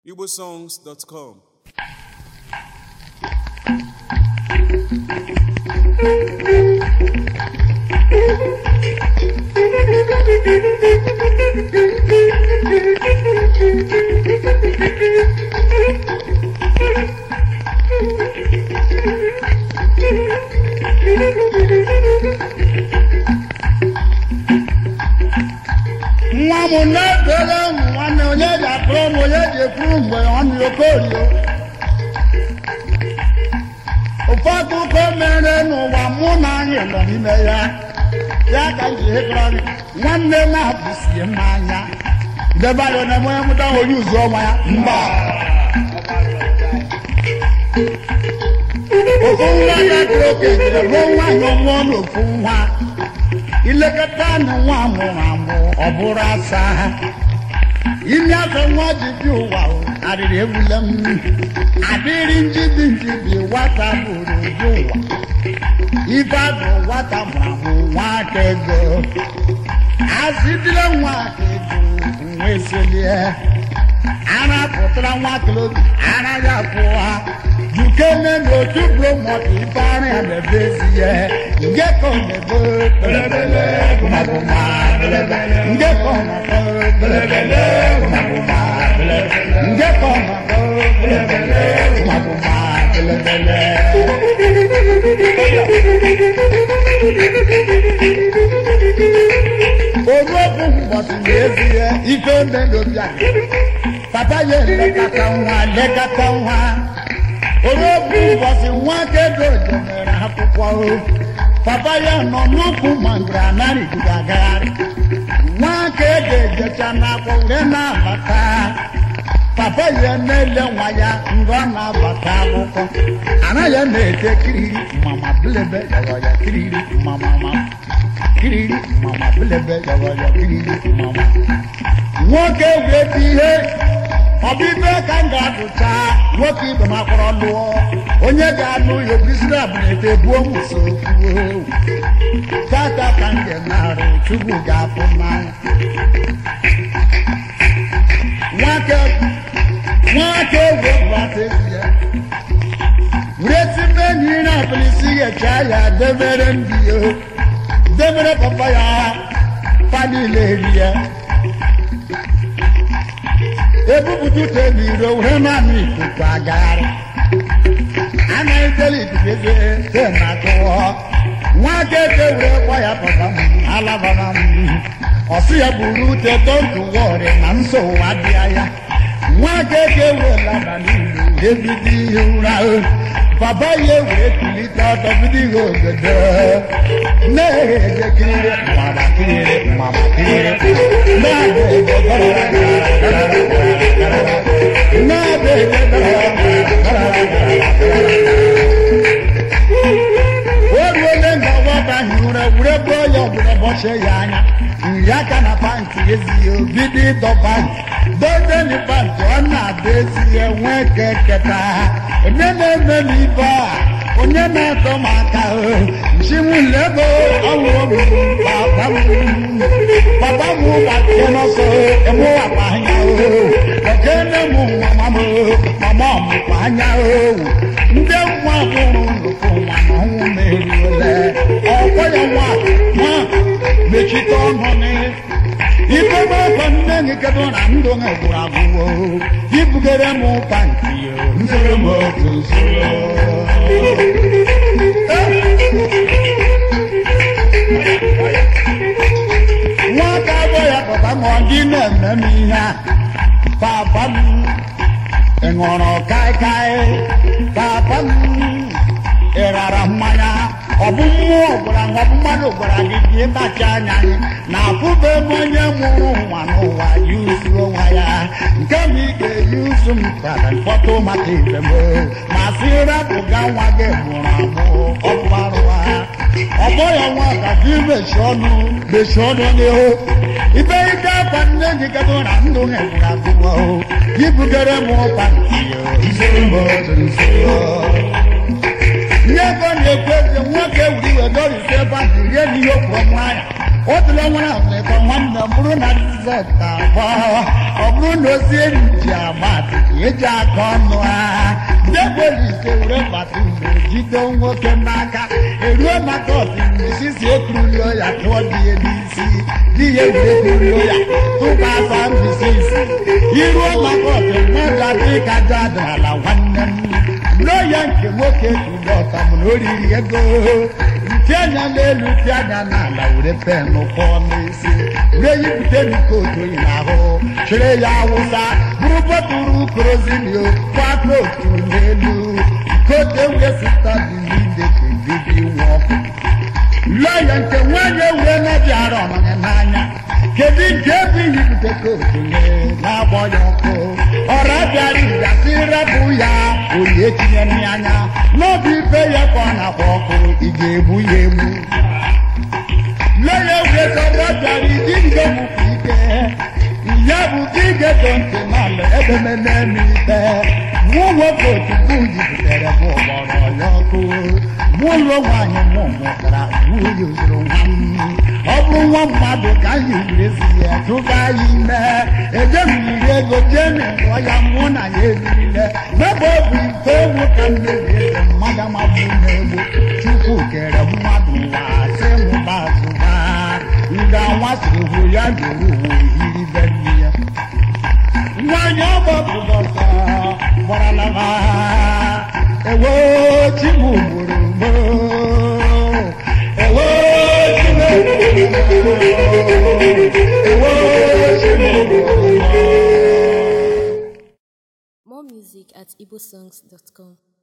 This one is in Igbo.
igbosongs.com nwa m na-ebere m nwanne onye ji akpụrụ m onye ji ekwuru mgbe nwanne okorio ofe akụkọ mere n'ụwa mụ na anyị nọ n'ime ya ya ka m ji hekọrọ gị nwanne na-abụsie m anya debe anya na onye mụta onye uzu ọnwa ya mba ofu nwa ya dị okenye ruo nwaanyị ọmụọ n'ofu nwa ilekọta anụ nwa mụrụ amụ ọ bụrụ asa ime afọ nwa ji bi ụwa o, arịrị egbule m adịrị njibi njibi nwata bụrụ bi ụwa ife adụ nwata mụrụ amụ nwa aka ego azidile nwa aka ego nwa eselie ara pụtara nwa kilobi ara ya pụọ jukene n'otu bromọt ife ara ya na-ebe ezi ya nge ka ọ na-ebe belebele gụmagụma belebele nge ka ọ na-ebe belebele gụmagụma belebele nge ka ọ na-ebe belebele gụmagụma belebele oruokwu ụbọchị na-ezie ife ndị n'obi anyị papa ya elekọta nwa lekọta nwa oruokwu ụbọchị nwa kedo jemere akwụkwọ o papa ya nọ n'ukwu mangoro anarịgide agagharị nwa ka ego ejecha n'akwọ were na-abata papa ya na-ele nwa ya mgbe ọ na-abata akwụkwọ anaghị na-ete kiriri mama bilebe yawaya kiriri mama mama kiriri mama bilebe yawaya kiriri mama nwoke wee dị ihe ọbịbe ka m ga-adụcha nwoke ibe m akpọrọ lụọ onye ga-anụ ya obisiri abụnete buo muso tata ka m ga-enarụ chukwu ga-apụ n'anya nwake nwake egwe bata ezi ya were tibe enyi na abilisi ghecha ya debere ndị ya debere papa ya pa niile eri ya ebupụta ute n'iro were naanị ikuku agagharị anaghị deli ikuku eze te na tụọ nwa keke were gwa ya papa m alabara m ọsị ya buru ute tontu wọrị na nsogbu adịa ya nwa keke were laba n'ilu ebido ihe ụra papa ya were kulite ọtọ bido ihe obodo na-eje kiriri mama kiriri mama kiriri na-abịa ebe gara gara na-abịa ebe gara oruole nga ọgbọba hiụra were bụọ ya ọbụla bọchie ya anya nri aka na pantị ezighị obido ịdọba dodeni pantị ọ na-ada ezighị nwee keketa onye na-eme m ibe a onye na-atọ m aka nchimulego ọwụrụ papa m papa m gbatie n'ọsọ emụwakwa anya okene m mama m mama ọmụkwa anya owu ndị nwa mụrụ nnukwu nwa na ọnwụ meriole ọkwa ya nwa nwa mechite ọnụ nị ife gbakọ nne gị kedu na ndụ gị gwụrụ agwụwo ibugere m pantị nzere m otu nsoro nwata abụọ ya papa ma ọ dị na-eme m ihe a papa m ị ṅụrụ kaikai papa m ị rara mmanya ọ bụ mmụọ gwara ọ bụ mmadụ gwara gị ka ịbachi anya anyị na afụbe m onye mụrụ nwa n'ụwa yuzu onwe ya nke m ị ga-eyuzu m kara mkpọtụ maka ibe m ma sị rapụga nwa gị mụrụ amụ ọ bụ arụ ha ọgbọ ya nwa ka gị mechie ọnụ mechie ọnụ n'ihu ibe ike akwa nne gị gadụ na ndụ ha gwụrụ agụgọ ibugere m ụkpa nzuru m otu nzuru ihe ego na-ekwu eze nwoke wuri iwe dorite ebe a ji rie n'ihe okporo nwanyị o tụrụ nwere afrịka nwanne ọ bụrụ na dizet abụọ ọ bụrụ na ozi enyi ji agba atịtị eji aka ọnụ ha ndị polisi were bata mgbe jide nwoke n'aka eruo maka osimiri sisi ekurulio ya tụọ dị ya n'isi di ya were ekurulio ya tụba asa mbisisi iruo maka osimiri dị ka aja adịrala nwanne m n'oya nke nwoke tụrụ ọtam na oriri ego ntị anya n'elu ntị anya n'ala were penụ kpọọ n'isi were yipụta n'ikotu oyi n'ahụ chịrị ya awụsa bụrụ bọtụrụ korozilio kwakọ otu n'elu kote wee sita bilide kebibi nwa ọkụ lọya nke nwanyị ewure na-abịara ọnọnya n'anya kedu nke ebe yipụta kootu na-agbọ ya ọkụ ọra bịara ịgasị rapụ ya oyi etinye n'anya n'obi ife ya ka ọ na-akpọ ọkụ ị ga-egbu ya egbu lọya ewure sọrọ bịara iji ngo mụpụ ike ya bụ ka ị ga-eto ntị n'ala edemede n'ite mụ nwoke otukwu jupụtara bụ ọgbọrọ ya ọkụ mụ ụlọ nwaanyị mụ mụtara nwunye ozuru nwa m ọ bụrụ nwa mmadụ ka anyị werezi ya tụba ya ime ejemiri ego jee mịrịọ ya mụ na ya erile n'ebe ọ bụ ite ewu ka m na-eri eze mmadụ amabụ na-egbo chukwu kere mmadụ ụwa sị nwụba azụba nga nwa siri hụ ya ga-eru uwe hiri be nne ya nwanyị ọgbapụrụ ọsọ gbarala ha ewo chibu gburugburu ewo chibu gburugburu ewo chibu gburugburu More music at igbosongs.com.